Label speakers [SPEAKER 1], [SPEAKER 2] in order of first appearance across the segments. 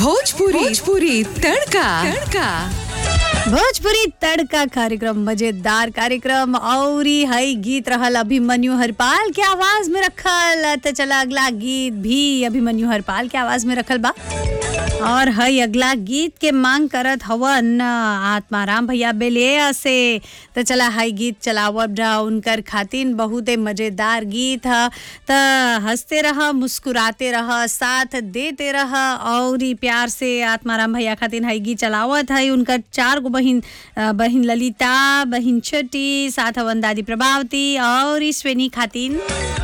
[SPEAKER 1] भोजपुरी भोजपुरी तड़का तड़का
[SPEAKER 2] भोजपुरी तड़का कार्यक्रम मजेदार कार्यक्रम और ही हई गीत रहल अभिमन्यु हरपाल के आवाज में रखल तो चला अगला गीत भी अभिमन्यु हरपाल के आवाज में रखल बा और हई अगला गीत के मांग करत हवन आत्माराम भैया बेले से तो चला हई गीत चलावब रहा उनकर खातिन बहुते मजेदार गीत ह त हंसते रह मुस्कुराते रह साथ देते रह और ही प्यार से आत्माराम भैया खातिन हई गीत चलावत हई उनकर चार गो बहिन अ, बहिन ललिता बहिन छोटी साथ हवन दादी प्रभावती और ई श्रेणी खातिन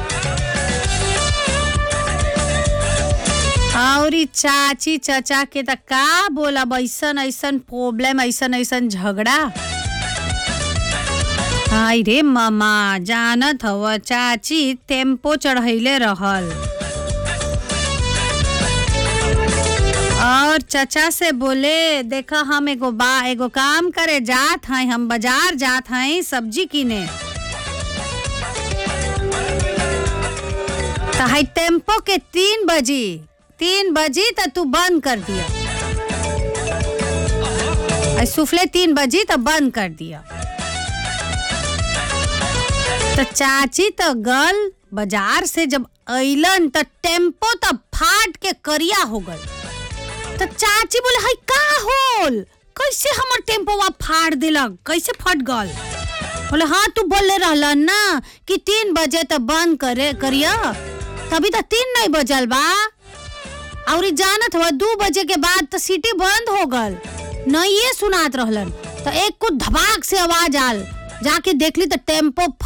[SPEAKER 2] और ई चाची चचा के त का बोलब ऐसन ऐसन प्रॉब्लम ऐसन ऐसन झगड़ा हाय रे मामा जानत हव चाची टेम्पो चढ़ैले रहल और चचा से बोले देखा हम एगो बा एगो काम करे जात हैं हम बाजार जात हैं सब्जी किने तो है टेम्पो के तीन बजी तीन बजी तो तू बंद कर दिया है सुफले तीन बजी तो बंद कर दिया तो चाची तो गल बाजार से जब अइलन तो टेम्पो तो फाट के करिया हो गल तो चाची बोले हाय का होल कैसे हमर टेम्पोवा फाड़ दिलक कैसे फट गल बोले हाँ तू बोले रहलन ना कि तीन बजे तो बंद करे करिया तभी तो तीन नहीं बजल बा और ई जानत हुआ दू बजे के बाद तो सिटी बंद हो गल नहीं ये सुनात रहलन तो एक कुछ धमाक से आवाज आल जाके देखली तो टेम्पो